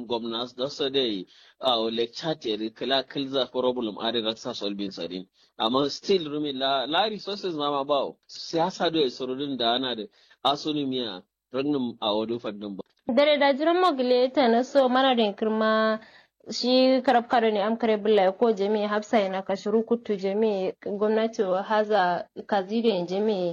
gwamnas da su dai a lecture te kala kilza problem a da sa solving sadin amma still rumi la la resources ma ma ba siyasa do e sorudin da ana da asunumiya rangin a wadu fadin ba dare da jiran mogile ta na so mana da kirma shi karab karo ne amkare bulla ko jami'i hafsa yana kashiru kutu jami'i gwamnati haza kazido jami'i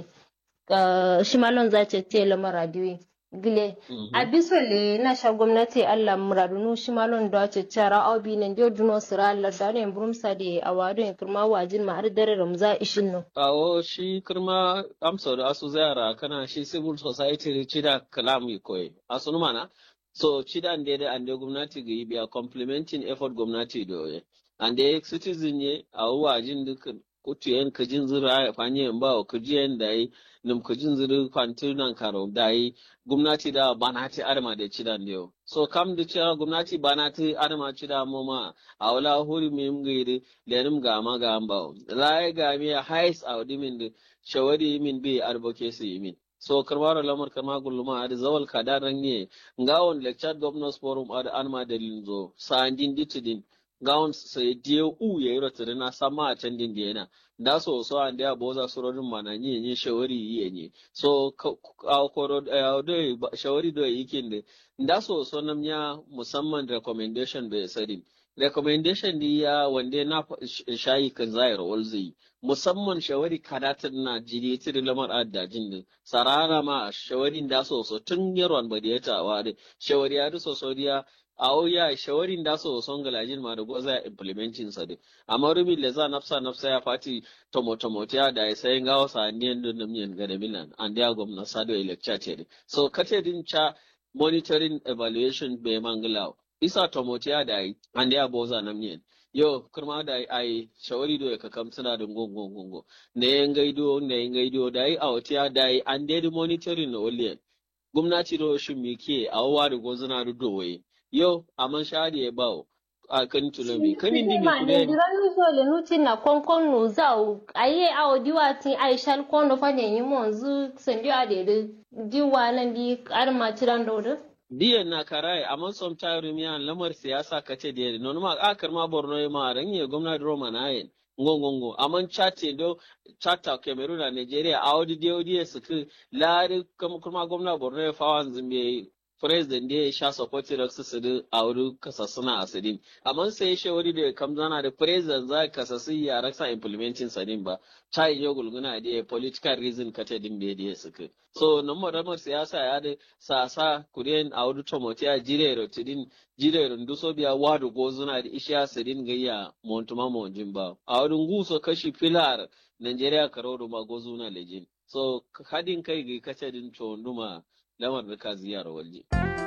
shi malon za ce te lamar radiyo gile a biso le na sha gwamnati allah muradunu shi malon da ce cara obi nan dio duno sira allah da ne burumsa da awado in kirma wajin ma har dare ramza ishin no awo shi kirma amsa da asu zayara kana shi civil society cida kalam koyi asu mana so chida ande da ande gwamnati ga yi biya complementing effort gwamnati da oye ande citizen ye a wajin duk kutu yan kajin zira ya fanye yan ba kajiyan da yi nim kajin zira kwantu nan karo da yi gwamnati da banati arma da chida ne so kam da cewa gwamnati banati arma chida mu ma a wala huri mi mgiri da nim ga ma ga ba la ga mi hais a wadimin da shawari min bi advocacy min so karmaro lamar kama gulluma adi zawal kada ranye ngawon lecture governors forum adi anma dalilin zo sandin ditidin ngawon sai die u ya yiro tirina sama a can din yana da so so an da boza surorin mana ni ni shawari yi ne so a koro do shawari do yikin de da so so namnya musamman recommendation bai sadin recommendation di ya wande na shayi kan zayar walzai musamman shawari kadatin na jiri tiri lamar addajin din sarara ma shawarin da soso tun yaron ba da ya tawa da shawari ya so so dia a ya shawarin da so son galajin ma da goza implementing sa din amma rumi le za nafsa nafsa ya fati tomo tomo ta da ya sayin gawa sa ne don da miyan ga da milan an da gwamna sado lecture ce so kate din cha monitoring evaluation be mangalawa isa tomotiya da yi an da ya boza nan ne yo kurma da ai shawari do ka kam suna da gongo gongo ne yan gaido ne yan gaido da yi a watiya da yi an da monitoring na waliyan gwamnati do shin me ke a wa da gozuna da doye yo amman shari ya bawo a kan tulomi kan indi mi ne diran mi so le nuti na konkon no zau aye a odiwa tin ai shal kondo fa ne yi monzu sendi a de diwa nan di arma tiran do diyan na karaye amma som tayru miya lamar siyasa kace da non ma akar ma borno ma ranye gwamnati roma na yin ngongongo amma chate do chata cameroon na nigeria a wadi dio dia suku lari kuma gwamnati borno ya fawan zimbe president da ya sha support da su su a wuri kasassuna a sidin amma sai shawari da kam zana da president za kasassu ya rasa implementing sadin ba ta yi gulguna da political reason kata din da ya suka so nan madamar siyasa ya da sasa kuriyan a wuri tomoti a jire rotidin jire runduso biya wadu gozuna da ishiya sidin gayya montuma monjin ba a wurin guso kashi filar Nigeria karo ma gozuna lejin so hadin kai ga kace din chonduma lamar da ka ziyara waje.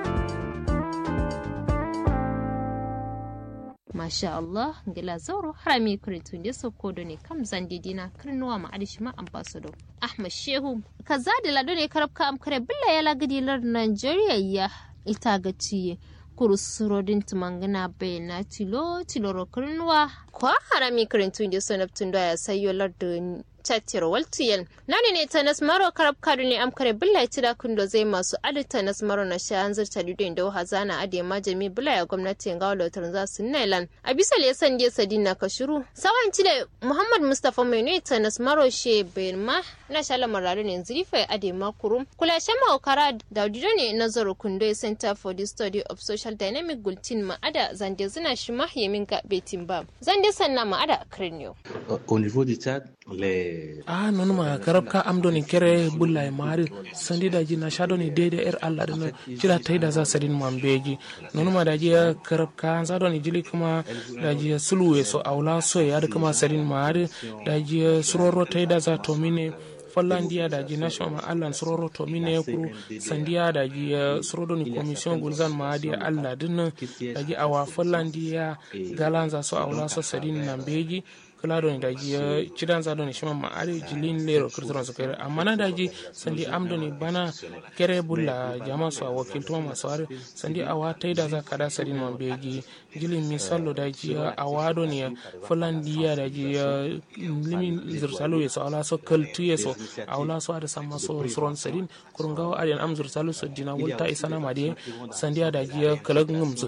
Masha Allah, gila zauro harami kuritun da sauko da ne kam zandidi na kirnuwa ma adishima ambassador. Ahmad Shehu, kaza da lado ne karabka amkare billa ya lagadilar Nigeria ya ita ga ciye. kurusurodin tumangana bayana tilo tiloro kirnuwa kwa harami kirintun da sanabtun da ya sayo lardin tattir waltiyan nani ne ta nasmaro karab kadu ne amkare billa ya da kundo zai masu adi ta nasmaro na sha an zarta lido da hazana adi ma jami billa ya gwamnati ga walotar za su nailan a bisa le san je sadin na kashiru sawan ci da muhammad mustafa mai ne ta nasmaro she bayan ma na sha lamarin ne zirifa adi ma kurum kula sha mawakara da dido ne nazaro kundo center for the study of social dynamic gultin ma'ada zande zina shi ma yamin ga betin ba zande sanna ma'ada kirniyo au niveau du Tchad les a non ma karab ka am doni kere bulla e mari sandi da ji na shado ni dede er Allah dana jira tai da za sadin man beji non ma da ji karab ka za doni jili kuma da ji suluwe so aula so ya da kuma sadin mari da ji suroro tai da za to mine fallandiya da ji national ma allan sororo to mine kuru sandiya da ji sorodo ni commission gulzan ma adi allah din da ji awa fallandiya galanza so awla so sadin nan beji kala doni daji cidan za doni shima ma ari jilin lero kirtiron su kere amma na daji sandi am doni bana kere bulla jama su a wakil tuma masu ari sandi awa taida za kada sadin man beji jilin misallo daji awa doni fulandiya daji limin zirtalo ya so ala so kaltu ya so awla so ada sama so suron sadin kurungawa adiyan am zirtalo so dina wulta isana ma de sandiya daji kalagin